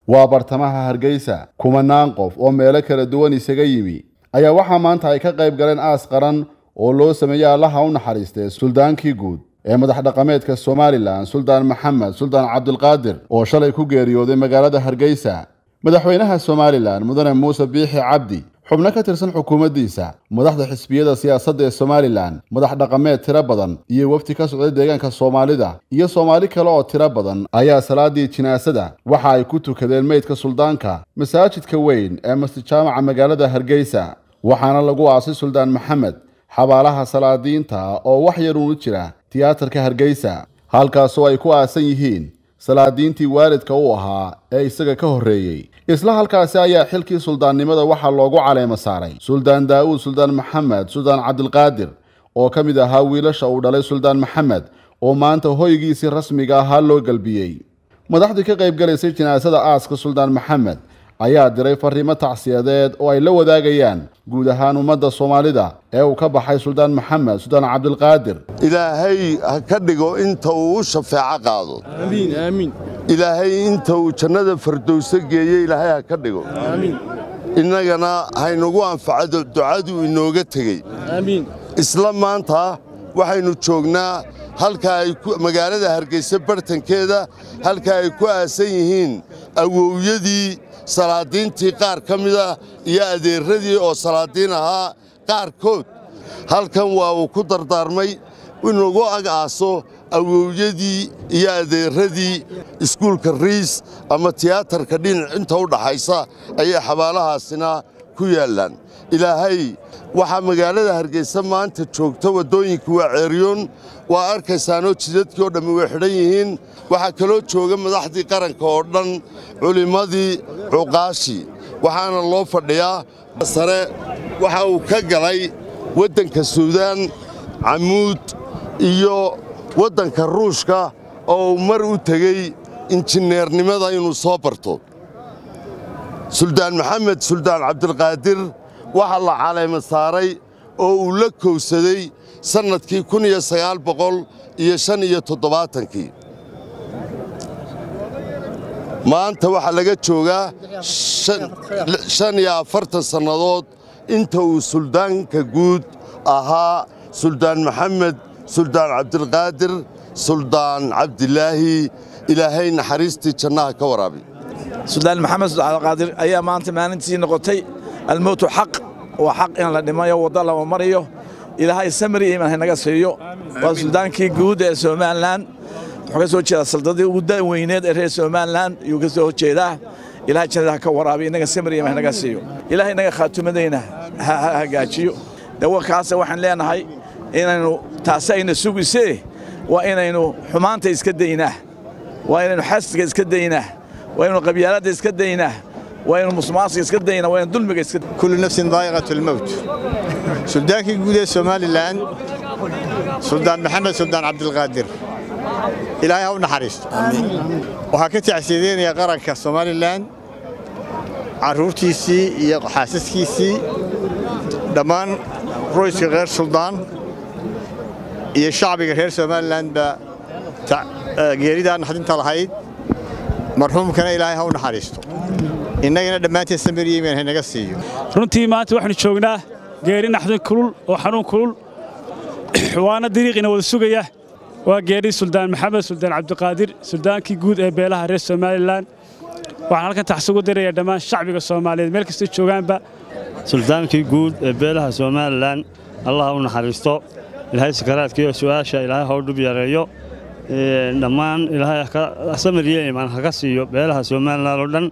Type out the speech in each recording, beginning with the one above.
waa bartamaha hargeysa kumanaan qof oo meelo kala duwan isaga yimi ayaa waxaa maanta ay ka qayb galeen aas qaran oo loo sameeyey allaha u naxariistay suldaankii guud ee madax dhaqameedka somalilan suldaan maxamed suldaan cabdulqaadir oo shalay ku geeriyooday magaalada hargeysa madaxweynaha somalilan mudane muuse biixi cabdi xubno ka tirsan xukuumaddiisa madaxda xisbiyada siyaasadda ee somalilan madax dhaqameed tiro badan iyo wafdi ka socday deegaanka soomaalida iyo soomaali kale oo tiro badan ayaa salaadii jinaasada waxa ay ku tukadeen meydka suldaanka masaajidka weyn ee masjid jaamaca magaalada hargeysa waxaana lagu aasay suldaan maxamed xabaalaha salaadiinta oo wax yar uunu jira tiyaatarka hargeysa halkaasoo ay ku aasan yihiin salaadiintii waalidka u ahaa ee isaga ka horreeyey isla halkaasi ayaa xilkii suldaannimada waxaa loogu caleemo saaray suldaan daa'uud suldaan maxamed suldaan cabdilqaadir oo ka mid ahaa wiilasha uu dhalay suldaan maxamed oo maanta hoygiisii rasmiga ahaa loo galbiyey madaxdii ka qayb galaysay jinaasada aaska suldaan maxamed ayaa diray fariimo tacsiyadeed oo ay la wadaagayaan guud ahaan ummadda soomaalida ee uu ka baxay suldaan maxamed suldaan cabdilqaadir ilaahay ha ka dhigo inta uu u shafeeco qaado ilaahay inta uu jannada fardowso geeye ilaahay ha ka dhigo innagana haynagu anfacado ducaduu inooga tegey isla maanta waxaynu joognaa halka ay magaalada hargeysa bartankeeda halka ay ku aasan yihiin awowyadii salaadiintii qaar ka mida iyo adeerradii oo salaadiin ahaa qaarkood halkan waa uu ku dardaarmay inugu ag aaso awowyadii iyo adeerradii iskuulka riis ama tiyaatarka dhinac inta u dhaxaysa ayay xabaalahaasina ku yaallaan ilaahay waxaa magaalada hargeysa maanta joogta waddooyinka waa ceeryoon waa arkaysaanoo jidadkii oo dhammi way xidhan yihiin waxaa kaloo jooga madaxdii qaranka oo dhan culimmadii cuqaashii waxaana loo fadhiyaa sare waxa uu ka galay waddanka suudaan camuud iyo waddanka ruushka oo uu mar u tegey injineernimada inuu soo barto suldaan maxamed suldaan cabdilqaadir waxaa la caleema saaray oo uu la kowsaday sannadkii kun iyo sagaal boqol iyo shan iyo toddobaatankii maanta waxaa laga joogaa shan iyo afartan sannadood inta uu suldaanka guud ahaa suldaan maxamed suldaan cabdilqaadir suldaan cabdilaahi ilaahay naxariistii jannaha ka waraabi suldaan maxamed suldaan cabdilqaadir ayaa maanta maalintii noqotay almowtu xaq waa xaq in la dhimayo waddo lama mariyo ilaahay samri iman haynaga siiyo waa suldaankii guud ee somalilan wuxuu ka soo jeedaa saldadii ugu daweyneed ee reer somalilan ayuu ka soo horjeedaa ilahay jannada ha ka waraabiyo innaga samri iman haynaga siiyo ilahay innaga khaatumadayna ha hagaajiyo dawakaasa waxaan leenahay inaynu taasi ayna sugisee waa inaynu xumaanta iska daynaa waa inaynu xasdiga iska daynaa waa inaynu qabyaaladda iska daynaa waa inaynu musmaasiga iska daynaa waa inaynu dulmiga iska kullu nafsin daa'iqatu almowt suldaankii guud ee somalilan suldaan maxamed suldaan cabdilqaadir ilaahay ha u naxariisto waxaa ka tacsiyadeynaya qaranka somalilan carruurtiisii iyo xaasaskiisii dhammaan royska reer suldaan iyo shacbiga reer somalilanba geeridaa naxdinta lahayd marxuumkana ilaahay ha u naxariisto innagana dhammaanteen samiryimen haynaga siiyo runtii maanta waxaanu joognaa geeri naxdin kulul oo xanuun kulul waana dariiqina wada sugaya waa geeri suldaan maxamed suldaan cabdiqaadir suldaankii guud ee beelaha reer somalilan waxaan halkan taxsugu diraya dhammaan shacbiga soomaaliyeed meel kastay joogaanba suldaankii guud ee beelaha somalilan allah u naxariisto ilaahay sakaraadka iyo su'aasha ilaahay ha u dhub yareeyo dhammaan ilaahay samir iyo imaan haka siiyo beelaha somalilan oo dhan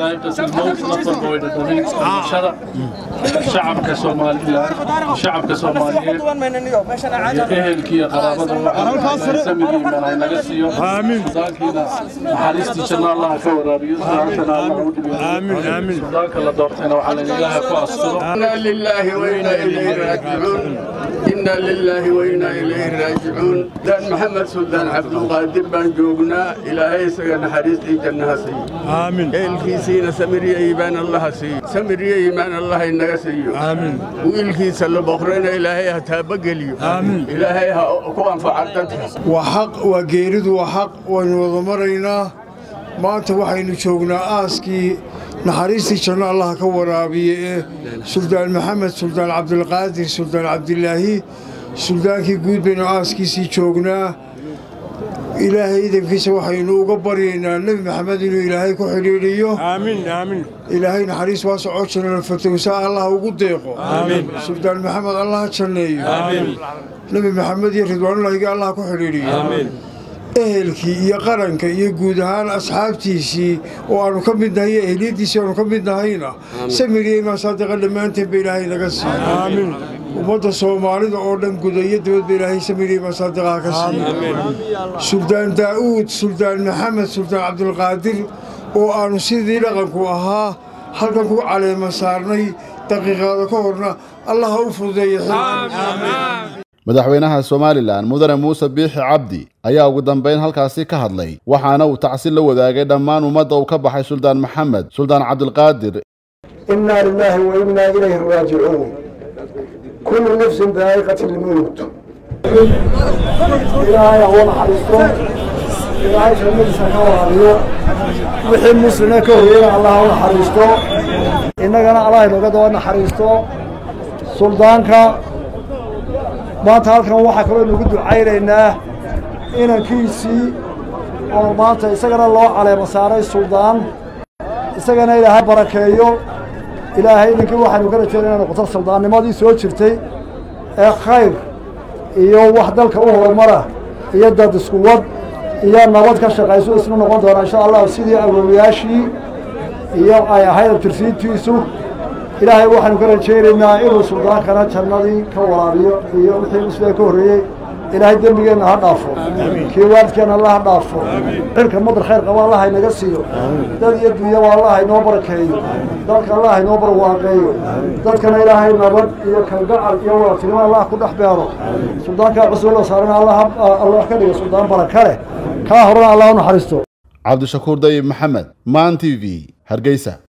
shacabka somalilan shacabka soomaaliyeed iyo ehelkiiyo qaraabada samir iyo imaan haynaga siiyo suldaankiina naxariistii janna allah ka waraabiyo sudaantana allah u dhibiyo suldaanka la doortayna waxaa la ilaaha ku asturo inna lillahi wa inna ilayhi raajicuun inna lillahi wa inna ilayhi raajicuun dan maxamed suldaan cabdulqaadir baan joognaa ilaahay isaga naxariistii jannaha siiyo aamin ehelkiisiina samiriya iimaan allaha siiyo samiriya iimaan allah inaga siiyo aamin wiilkiisa la boqrayna ilaahay ha taabageliyo aamin ilaahay ha ku anfaca dadka waa xaq waa geeridu waa xaq waynu wada maraynaa maanta waxaynu joognaa aaskii naxariistii janno allaha ka waraabiye ee suldaan maxamed suldaan cabdilqaadir suldaan cabdilaahi suldaankii guud baynu aaskiisii joognaa ilaahay idankiisa waxaynu uga baryaynaa nebi maxamed inuu ilaahay ku xidhiidhiyo ilaahay naxariis waa socoo jirana fatowsa allah ugu deeqo suldaan maxamed allah janneeyo nebi maxamed iyo ridwaanullahigi allah ku xidhiidhiyo ehelkii iyo qaranka iyo guud ahaan asxaabtiisii oo aanu ka mid nahay iyo ehliyaddiisii aanu ka mid nahayna samiriya imaan saadiqa dhammaanteen ba ilaahay naga siiyo ummadda soomaalida oo dhan guda iyo dibadba ilaahay samiriya imaan saadiqaha ka siiyo suldaan daa'uud suldaan maxamed suldaan cabdilqaadir oo aanu sidii dhaqanku ahaa halkan ku caleema saarnay daqiiqaada ka horna allah ha u fududeeya madaxweynaha somalilan mudane muuse biixi cabdi ayaa ugu dambayn halkaasi ka hadlay waxaana uu tacsi la wadaagay dhammaan ummadda uu ka baxay suldaan maxamed suldaan cabdilqaadir innaa lilaahi wa innaa ilayhi raajicuun kullu nafsin daa'iqati lmowt ilaahay ha u naxariisto ilaahay jannadiisa ka waraabiyo wixii muslime ka horreeyana allah ha u naxariisto innagana allah inooga daba naxariisto suldaanka maanta halkan waxaa kaloo inugu ducaynaynaa inankiisii oo maanta isagana loo caleemo saaray suldaan isagana ilaahay barakeeyo ilaahay idinkii waxaynu ka rajeynaa inay noqoto suldaannimadii soo jirtay ee khayr iyo wax dalka u horumara iyo dad isku wad iyo nabad ka shaqayso isna noqon doona insha allah sidii awowyaashii iyo ay ahayd abtirsiintiisu ilaahay waxaanu ka rajaynaynaa inuu suldaankana jannadii ka waraabiyo iyo wixii musliga ka horreeyey ilaahay dembigeenna ha dhaafo kii waalidkeenna alla ha dhaafo xilka madar khayr qaba allah haynaga siiyo dad iyo dunyaba allah haynoo barakeeyo dalka allah haynoo barwaaqeeyo dadkana ilaahay nabad iyo kalgacal iyo wadatinimo allah ku dhex beero suldaankaa cusub la saarana allah ka dhiga suldaan baraka leh kaa horena allah u naxariisto cabdishakuur dayib maxamed maan t v hargeysa